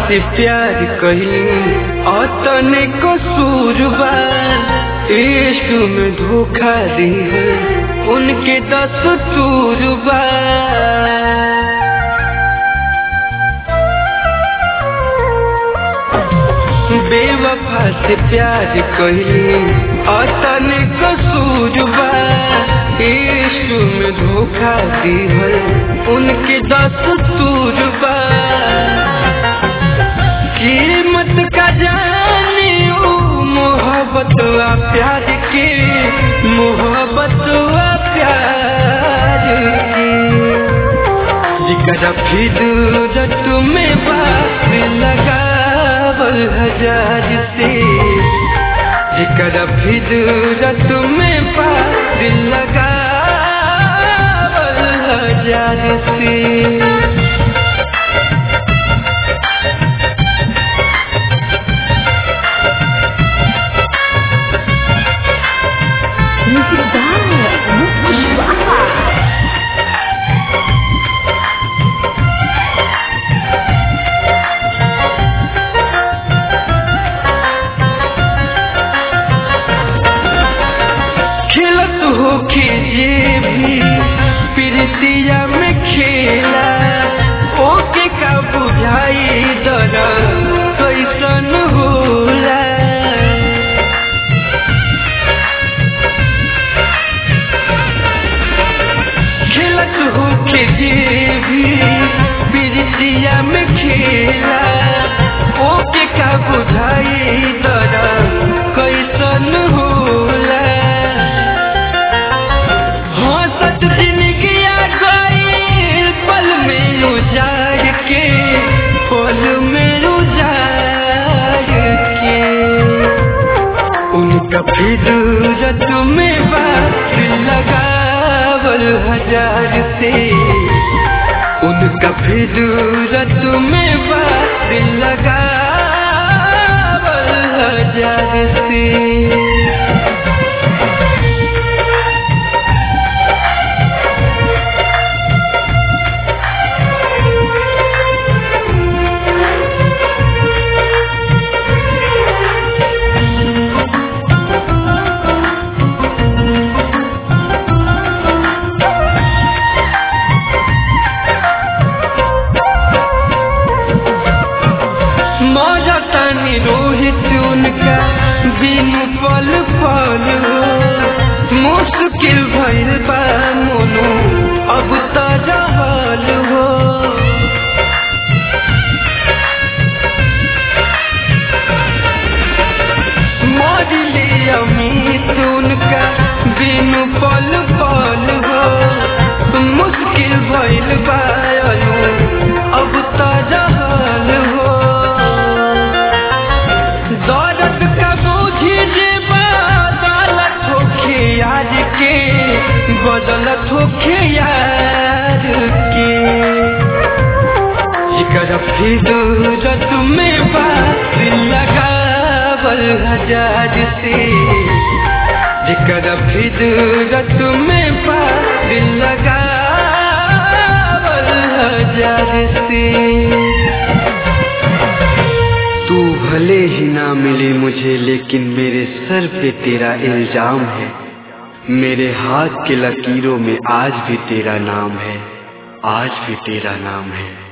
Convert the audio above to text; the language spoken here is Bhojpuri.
से प्यार कही अतने कसूरबा इश्क में धोखा दी उनके दस तूरबा बेवफा से प्यार कही अतने कसूरबा इश्क में धोखा दी उनके दस तूरबा कीमत का जाने ओ मोहब्बत वा प्यार के मोहब्बत वा प्यार के जिकरा फिदरत में बात लगावल हजार से जिकरा फिदरत में बात लगावल हजार से Music by Mukesh Baha. खेलत हो जे भी प्रीतिया में खेला ओके का बुझाई दरा कैसन होला खेलत हो जे भी प्रीतिया में खेला ओके का बुझाई दरा कैसन होला हंसत जिंदगी आ गई पल में उजाड़ के पल में उजाड़ के उनका फिदरत में बात लगावल हजार से उनका फिदरत में बात लगावल हजार से मौजा तनी रोहित उनका बिनु पल पल हो मुश्किल भइल बा मोनू अब त रहल हो मरिले अमित उनका बिनु पल पल हो मुश्किल भइल बा अनु अब त रहल हो दर्द का बोझी जे बदलत होखे यार के बदलत होखे यार के जिकर फिदरत में बात लगावल हजार से जिकर फिदरत में बात लगावल हजार से तू भले ही ना मिले मुझे लेकिन मेरे सर पे तेरा इल्जाम है मेरे हाथ के लकीरों में आज भी तेरा नाम है आज भी तेरा नाम है